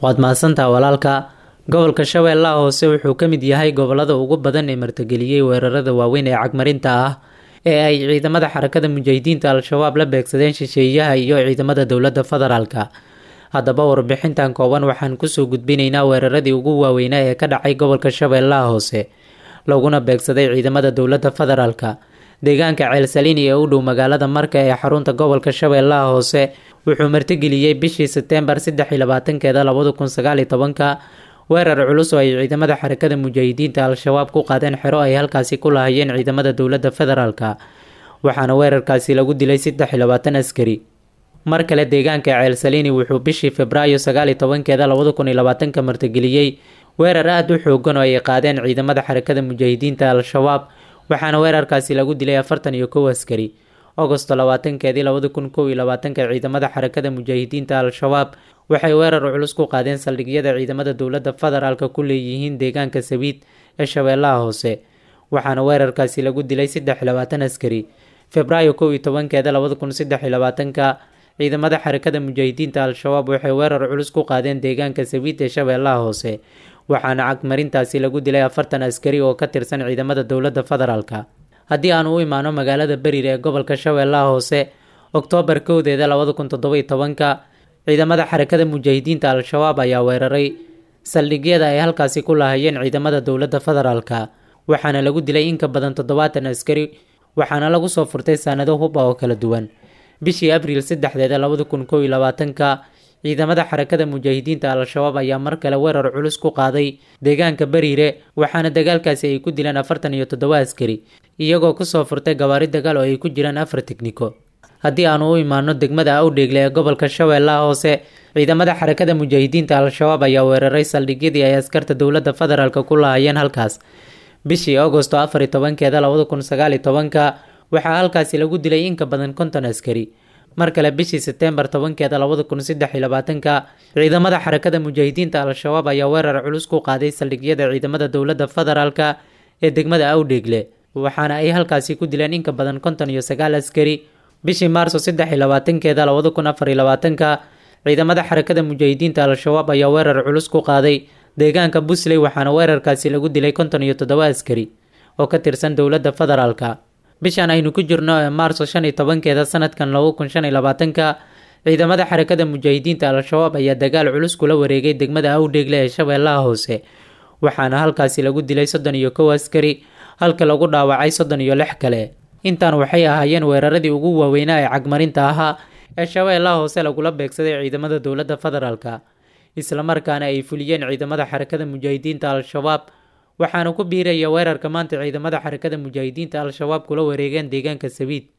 waad mahadsantaha walaalka gobolka shabeellaha hoose wuxuu ka mid yahay gobolada ugu badan ee martageliyey weerarada waaweyn ee cagmarinta ah ee ay ciidamada xarakada mujaahidiinta al-shabaab la beegsadeen shisheeyaha iyo ciidamada dowladda federaalka haddaba warbixintan kooban waxaan kusoo gudbinaynaa weeraradii ugu waaweynaa ee ka dhacay gobolka shabeellaha hoose laguna beegsaday ciidamada dowladda federaalka deegaanka ceelsaliini ee u dhow magaalada marka ee xarunta gobolka shabeellaha hoose wuxuu martigeliyey bishii seteembar saddex iyo labaatankeeda labada kun sagaal iyo tobanka weerar culus oo ay ciidamada xarakada mujaahidiinta al-shabaab ku qaadeen xero ay halkaasi ku lahayeen ciidamada dowladda federaalka waxaana weerarkaasi lagu dilay saddex iyo labaatan askari mar kale deegaanka ceelsaliini wuxuu bishii febraayo sagaal iyo tobankeeda labada kun iyo labaatanka martigeliyey weerar aada u xoogan oo ay qaadeen ciidamada xarakada mujaahidiinta al-shabaab waxaana weerarkaasi lagu dilay afartan iyo kow askari agosto labaatankeedii labada kun kow iyo labaatanka ciidamada xarakada mujaahidiinta al-shabaab waxay weerar culus ku qaadeen saldhigyada ciidamada dowladda federaalka ku leeyihiin deegaanka sabiid ee shabeellaha hoose waxaana weerarkaasi lagu dilay saddex iyo labaatan askari febraayo kow iyo tobankeeda labada kun saddex iyo labaatanka ciidamada xarakada mujaahidiinta al-shabaab waxay weerar culus ku qaadeen deegaanka sabiid ee shabeellaha hoose waxaana cagmarintaasi lagu dilay afartan askari oo ka tirsan ciidamada dowladda federaalka haddii aan u imaano magaalada beriir ee gobolka shabeellaha hoose oktoobar kowdeeda labada kun toddoba iyo tobanka ciidamada xarakada mujaahidiinta al-shabaab ayaa weeraray saldhigyada ay halkaasi ku lahayeen ciidamada dowladda federaalka waxaana lagu dilay in ka badan toddobaatan askari waxaana lagu soo furtay saanado huba oo kala duwan bishii abriil saddexdeeda labada kun kow iyo labaatanka ciidamada xarakada mujaahidiinta al-shabaab ayaa mar kale weerar culus ku qaaday deegaanka beriire waxaana dagaalkaasi ay ku dileen afartan iyo toddoba askari iyagoo kusoo furtay gawaari dagaal oo ay ku jiraan afar tekniko haddii aanu u imaano degmada awdheegle ee gobolka shabeellaha hoose ciidamada xarakada mujaahidiinta al-shabaab ayaa weeraray saldhigyadii ay askarta dowladda federaalk ku lahayeen halkaas bishii agosto afar iyo tobankeeda labada kun sagaal iyo tobanka waxaa halkaasi lagu dilay in ka badan konton askari mar kale bishii seteembar tobankeeda labada kun saddex iyo labaatanka ciidamada xarakada mujaahidiinta al-shabaab ayaa weerar culus ku qaaday saldhigyada ciidamada dowladda federaalka ee degmada awdheegle waxaana ay halkaasi ku dileen in ka badan konton iyo sagaal askari bishii maarso saddex iyo labaatankeeda labada kun afar iyo labaatanka ciidamada xarakada mujaahidiinta al-shabaab ayaa weerar culus ku qaaday deegaanka busley waxaana weerarkaasi lagu dilay konton iyo toddoba askari oo ka tirsan dowladda federaalka bishan aynu ku jirno ee maarso shan iyo tobankeeda sanadkan laba kun shan iyo labaatanka ciidamada xarakada mujaahidiinta al-shabaab ayaa dagaal culus kula wareegay degmada awdheegle ee shabeellaha hoose waxaana halkaasi lagu dilay soddon iyo kow askari halka lagu dhaawacay soddon iyo lix kale intaan waxay ahaayeen weeraradii ugu waaweynaa ee cagmarinta ahaa ee shabeellaha hoose lagula beegsaday ciidamada dowladda federaalka islamarkaana ay fuliyeen ciidamada xarakada mujaahidiinta al-shabaab waxaana ku biiraya weerarka maanta ciidamada xarakada mujaahidiinta al-shabaab kula wareegeen deegaanka sabiid